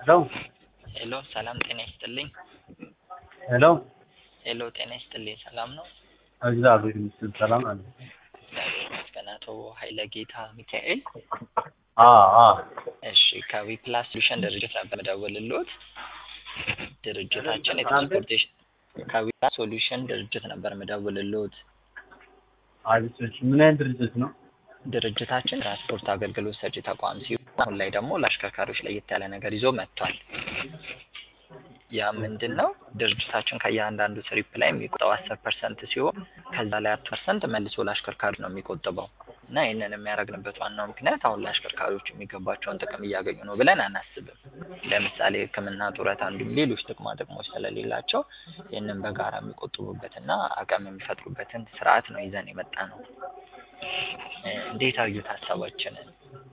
ሄሎ ሄሎ ሰላም ጤና ይስጥልኝ። ሄሎ ሄሎ ጤና ይስጥልኝ። ሰላም ነው? እግዚአብሔር ይመስገን ሰላም አለ። እግዚአብሔር ይመስገን። አቶ ኃይለ ጌታ ሚካኤል። አ አ እሺ ከዊፕላስ ሶሉሽን ድርጅት ነበር የምደውልልዎት። ድርጅታችን የትራንስፖርቴሽን ከዊፕላስ ሶሉሽን ድርጅት ነበር የምደውልልዎት። አዲሶች ምን አይነት ድርጅት ነው? ድርጅታችን ትራንስፖርት አገልግሎት ሰጪ ተቋም ሲሆን አሁን ላይ ደግሞ ለአሽከርካሪዎች ለየት ያለ ነገር ይዞ መጥቷል። ያ ምንድን ነው? ድርጅታችን ከእያንዳንዱ ትሪፕ ላይ የሚቆጠው አስር ፐርሰንት ሲሆን ከዛ ላይ አራት ፐርሰንት መልሶ ለአሽከርካሪ ነው የሚቆጥበው እና ይህንን የሚያደርግንበት ዋናው ምክንያት አሁን ለአሽከርካሪዎች የሚገባቸውን ጥቅም እያገኙ ነው ብለን አናስብም። ለምሳሌ ሕክምና፣ ጡረታ እንዲሁም ሌሎች ጥቅማ ጥቅሞች ስለሌላቸው ይህንን በጋራ የሚቆጥቡበትና አቅም የሚፈጥሩበትን ስርዓት ነው ይዘን የመጣ ነው። እንዴት አዩት ሀሳባችንን?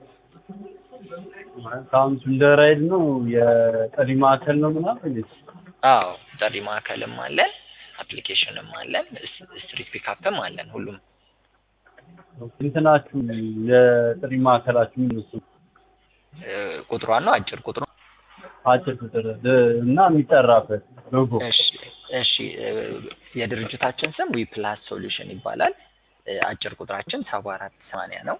አካውንቱ እንደ ራይድ ነው የጠሪ ማዕከል ነው ምናምን እንዴት? አዎ ጥሪ ማዕከልም አለን፣ አፕሊኬሽንም አለን፣ ስትሪት ፒካፕም አለን። ሁሉም እንትናችሁ የጥሪ ማዕከላችሁ ምን ነው? ቁጥሯን ነው አጭር ቁጥሩ አጭር ቁጥር እና የሚጠራበት ሎጎ እሺ እሺ የድርጅታችን ስም ዊፕላስ ሶሉሽን ይባላል። አጭር ቁጥራችን ሰባ አራት ሰማንያ ነው።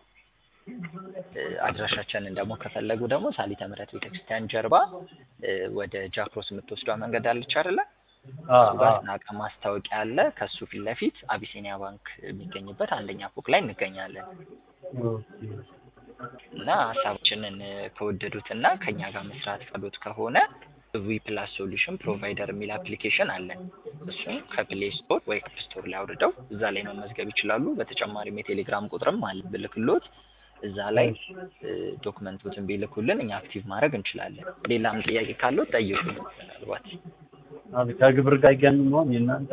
አድራሻችንን ደግሞ ከፈለጉ ደግሞ ሳሊተ ምሕረት ቤተክርስቲያን ጀርባ ወደ ጃክሮስ የምትወስዷ መንገድ አለች አይደለ? እሱ ጋር ስናቀ ማስታወቂያ አለ። ከሱ ፊት ለፊት አቢሲኒያ ባንክ የሚገኝበት አንደኛ ፎቅ ላይ እንገኛለን። እና ሀሳባችንን ከወደዱትና ከኛ ጋር መስራት ፈሎት ከሆነ ዊ ፕላስ ሶሉሽን ፕሮቫይደር የሚል አፕሊኬሽን አለን። እሱም ከፕሌይ ስቶር ወይ ከፕ ስቶር ላይ አውርደው እዛ ላይ መመዝገብ ይችላሉ። በተጨማሪም የቴሌግራም ቁጥርም አለ ብልክሎት እዛ ላይ ዶክመንቶችን ቢልኩልን እኛ አክቲቭ ማድረግ እንችላለን። ሌላም ጥያቄ ካለው ጠይቁ። ምናልባት ከግብር ጋር ይገናኝ ነው የእናንተ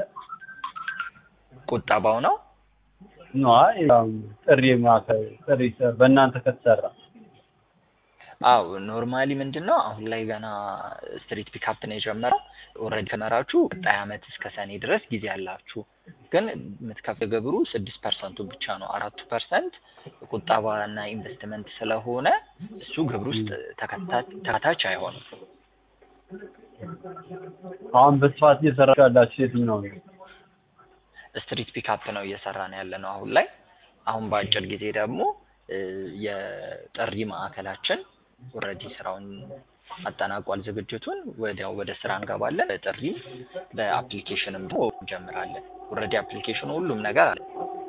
ቁጠባው ነው ነው አይ ጥሪ ማዕከል ጥሪ በእናንተ ከተሰራ አው ኖርማሊ ምንድን ነው አሁን ላይ ገና ስትሪት ፒካፕ ነው የጀመረው። ኦልሬዲ ከመራችሁ ቀጣይ አመት እስከ ሰኔ ድረስ ጊዜ አላችሁ። ግን የምትከፍል ግብሩ ስድስት ፐርሰንቱ ብቻ ነው። አራቱ ፐርሰንት ቁጠባ እና ኢንቨስትመንት ስለሆነ እሱ ግብር ውስጥ ተካታች አይሆንም። አሁን በስፋት እየሰራችሁ ያላችሁ የትኛው ነው? ስትሪት ፒካፕ ነው እየሰራን ያለ ነው አሁን ላይ። አሁን በአጭር ጊዜ ደግሞ የጥሪ ማዕከላችን ኦልሬዲ ስራውን አጠናቋል ዝግጅቱን። ወዲያው ወደ ስራ እንገባለን። በጥሪ በአፕሊኬሽንም ደግሞ እንጀምራለን። ኦልሬዲ አፕሊኬሽኑ ሁሉም ነገር አለ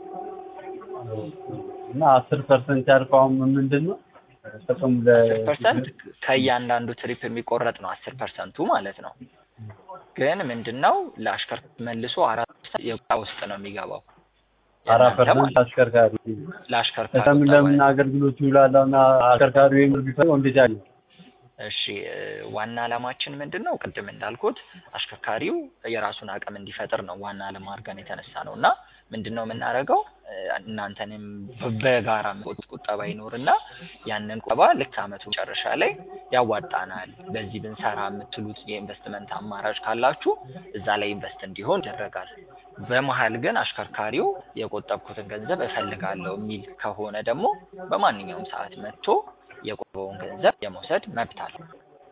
እና አስር ፐርሰንት ያልከው አሁን ምንድን ነው ጥቅሙ? አስር ፐርሰንት ከእያንዳንዱ ትሪፕ የሚቆረጥ ነው አስር ፐርሰንቱ ማለት ነው። ግን ምንድን ነው ለአሽከርካሪ መልሶ አራት ፐርሰንት የቁጣ ውስጥ ነው የሚገባው አራት ፐርሰንት አሽከርካሪ ለአሽከርካሪ ለምን ለምን አገልግሎት ይውላል? እና አሽከርካሪ ወይም ቢፈልገው እንዴት ያለ እሺ ዋና ዓላማችን ምንድን ነው? ቅድም እንዳልኩት አሽከርካሪው የራሱን አቅም እንዲፈጥር ነው ዋና ዓላማ አድርገን የተነሳ ነው እና ምንድን ነው የምናደርገው እናንተንም በጋራ ቁጠባ ይኖርና ያንን ቁጠባ ልክ አመቱ መጨረሻ ላይ ያዋጣናል፣ በዚህ ብንሰራ የምትሉት የኢንቨስትመንት አማራጭ ካላችሁ እዛ ላይ ኢንቨስት እንዲሆን ይደረጋል። በመሀል ግን አሽከርካሪው የቆጠብኩትን ገንዘብ እፈልጋለሁ የሚል ከሆነ ደግሞ በማንኛውም ሰዓት መጥቶ የቆጠበውን ገንዘብ የመውሰድ መብት አለው።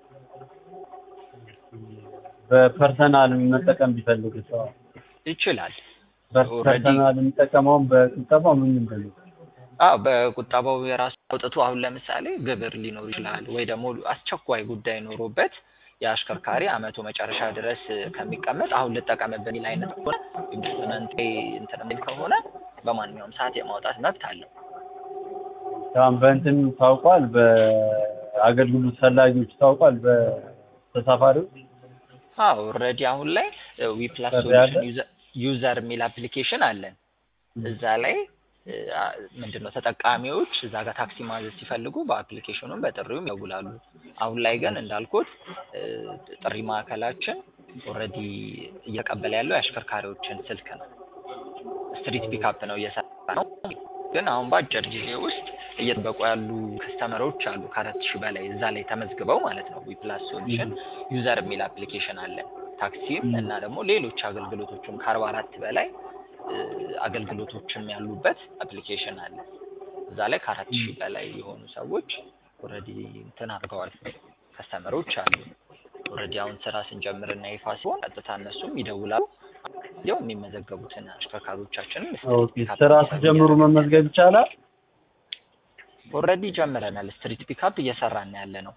በፐርሰናል መጠቀም ቢፈልግ ሰው ይችላል። በፐርሰናል የሚጠቀመውን በቁጠባው ምን ምንድን ነው? አዎ በቁጠባው የራሱ አውጥቶ አሁን ለምሳሌ ግብር ሊኖር ይችላል ወይ ደግሞ አስቸኳይ ጉዳይ ኖሮበት የአሽከርካሪ አመቱ መጨረሻ ድረስ ከሚቀመጥ አሁን ልጠቀምበት የሚል አይነት ከሆነ ኢንቨስትመንት እንትን የሚል ከሆነ በማንኛውም ሰዓት የማውጣት መብት አለው። አሁን በእንትን ታውቋል፣ በአገልግሎት ፈላጊዎች ታውቋል፣ በተሳፋሪዎች አዎ ኦልሬዲ አሁን ላይ ዊፕላስ ሶሉሽን ዩዘር የሚል አፕሊኬሽን አለን። እዛ ላይ ምንድን ነው ተጠቃሚዎች እዛ ጋር ታክሲ ማዘዝ ሲፈልጉ በአፕሊኬሽኑም በጥሪውም ይደውላሉ። አሁን ላይ ግን እንዳልኩት ጥሪ ማዕከላችን ኦልሬዲ እየቀበለ ያለው የአሽከርካሪዎችን ስልክ ነው። ስትሪት ፒካፕ ነው እየሰራ ነው። ግን አሁን በአጭር ጊዜ ውስጥ እየጠበቁ ያሉ ከስተመሮች አሉ ከአራት ሺህ በላይ እዛ ላይ ተመዝግበው ማለት ነው። ዊፕላስ ሶሉሽን ዩዘር የሚል አፕሊኬሽን አለን። ታክሲም እና ደግሞ ሌሎች አገልግሎቶችም ከአርባ አራት በላይ አገልግሎቶችም ያሉበት አፕሊኬሽን አለ። እዛ ላይ ከአራት ሺህ በላይ የሆኑ ሰዎች ኦልሬዲ እንትን አድርገዋል ከስተመሮች አሉ። ኦልሬዲ አሁን ስራ ስንጀምርና ይፋ ሲሆን ቀጥታ እነሱም ይደውላሉ። ያው የሚመዘገቡትን አሽከርካሪዎቻችንን ኦኬ ስራ ሲጀምሩ መመዝገብ ይቻላል? ኦልሬዲ ጀምረናል። ስትሪት ፒካፕ እየሰራን ያለ ነው።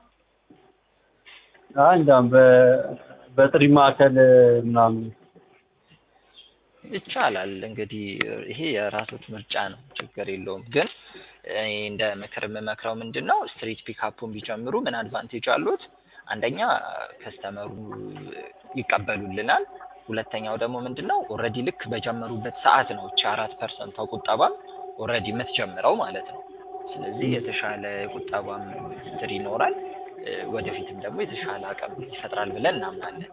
አይ እንዳውም በ በጥሪ ማዕከል ምናምን ይቻላል እንግዲህ ይሄ የራሶት ምርጫ ነው፣ ችግር የለውም። ግን እኔ እንደ ምክር የምመክረው ምንድን ነው ስትሪት ፒካፑን ቢጀምሩ ምን አድቫንቴጅ አሉት? አንደኛ ከስተመሩ ይቀበሉልናል። ሁለተኛው ደግሞ ምንድን ነው ኦልሬዲ ልክ በጀመሩበት ሰዓት ነው እቺ አራት ፐርሰንቷ ቁጠባም ኦልሬዲ የምትጀምረው ማለት ነው። ስለዚህ የተሻለ ቁጠባም ስትር ይኖራል፣ ወደፊትም ደግሞ የተሻለ አቅም ይፈጥራል ብለን እናምናለን።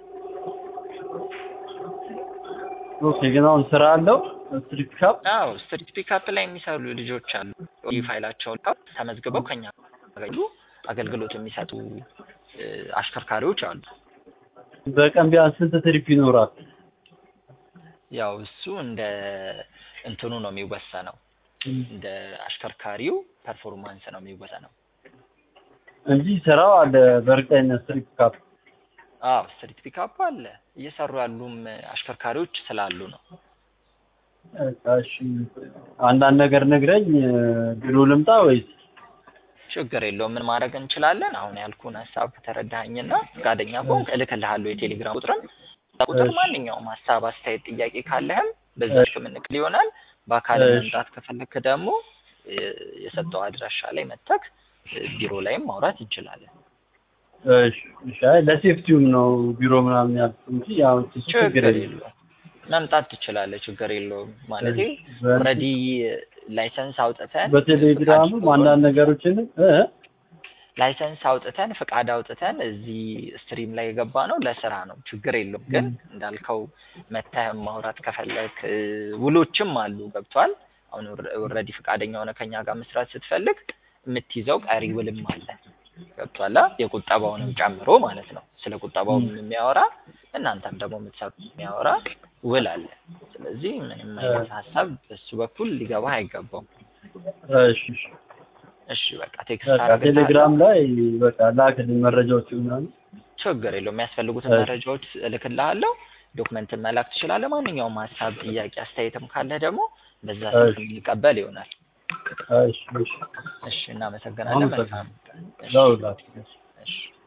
ኦኬ ግን አሁን ስራ አለው ስትሪት ፒካፕ? አዎ ስትሪት ፒካፕ ላይ የሚሰሩ ልጆች አሉ። ፋይላቸውን ተመዝግበው ከኛ ያገኙ አገልግሎት የሚሰጡ አሽከርካሪዎች አሉ። በቀን ቢያንስ ስንት ትሪፕ ይኖራል? ያው እሱ እንደ እንትኑ ነው የሚወሰነው፣ እንደ አሽከርካሪው ፐርፎርማንስ ነው የሚወሰነው እንጂ ስራው አለ በእርግጠኝነት ስትሪት ፒካፕ። አዎ ስትሪት ፒካፕ አለ እየሰሩ ያሉም አሽከርካሪዎች ስላሉ ነው። እሺ አንዳንድ ነገር ነግረኝ ቢሮ ልምጣ ወይስ? ችግር የለውም። ምን ማድረግ እንችላለን? አሁን ያልኩን ሀሳብ ከተረዳኸኝና ፈቃደኛ ከሆንክ እልክልሃለሁ የቴሌግራም ቁጥርን። ቁጥር ማንኛውም ሀሳብ፣ አስተያየት፣ ጥያቄ ካለህም በዛች የምንቅል ይሆናል። በአካል መምጣት ከፈለክ ደግሞ የሰጠው አድራሻ ላይ መተክ ቢሮ ላይም ማውራት እንችላለን። እሺ እሺ። አይ ለሴፍቲውም ነው ቢሮ ምናምን ያልኩት እንጂ ያው ችግር የለውም። መምጣት ትችላለህ። ችግር የለውም። ማለት ኦልሬዲ ላይሰንስ አውጥተን በቴሌግራምም አንዳንድ ነገሮችን እ ላይሰንስ አውጥተን ፍቃድ አውጥተን እዚህ ስትሪም ላይ የገባ ነው ለስራ ነው። ችግር የለውም። ግን እንዳልከው መተህ ማውራት ከፈለክ ውሎችም አሉ። ገብቷል። አሁን ኦልሬዲ ፍቃደኛ ሆነ ከኛ ጋር መስራት ስትፈልግ የምትይዘው ቀሪ ውልም አለ። ገብቷላ። የቁጠባውንም ጨምሮ ማለት ነው። ስለ ቁጠባውም የሚያወራ እናንተም ደግሞ የምትሰሩ የሚያወራ ውል አለ። ስለዚህ ምንም አይነት ሀሳብ በሱ በኩል ሊገባህ አይገባውም። እሺ እሺ እሺ በቃ ቴክስት ቴሌግራም ላይ በቃ ላክልኝ መረጃዎች ምናምን። ችግር የለውም። የሚያስፈልጉትን መረጃዎች እልክልሃለሁ። ዶክመንትን መላክ ትችላለህ። ማንኛውም ሀሳብ፣ ጥያቄ፣ አስተያየትም ካለ ደግሞ በዛ ስልክ የሚቀበል ይሆናል። እሺ እሺ እሺ እናመሰግናለን። መልካም ለሁላችሁ እሺ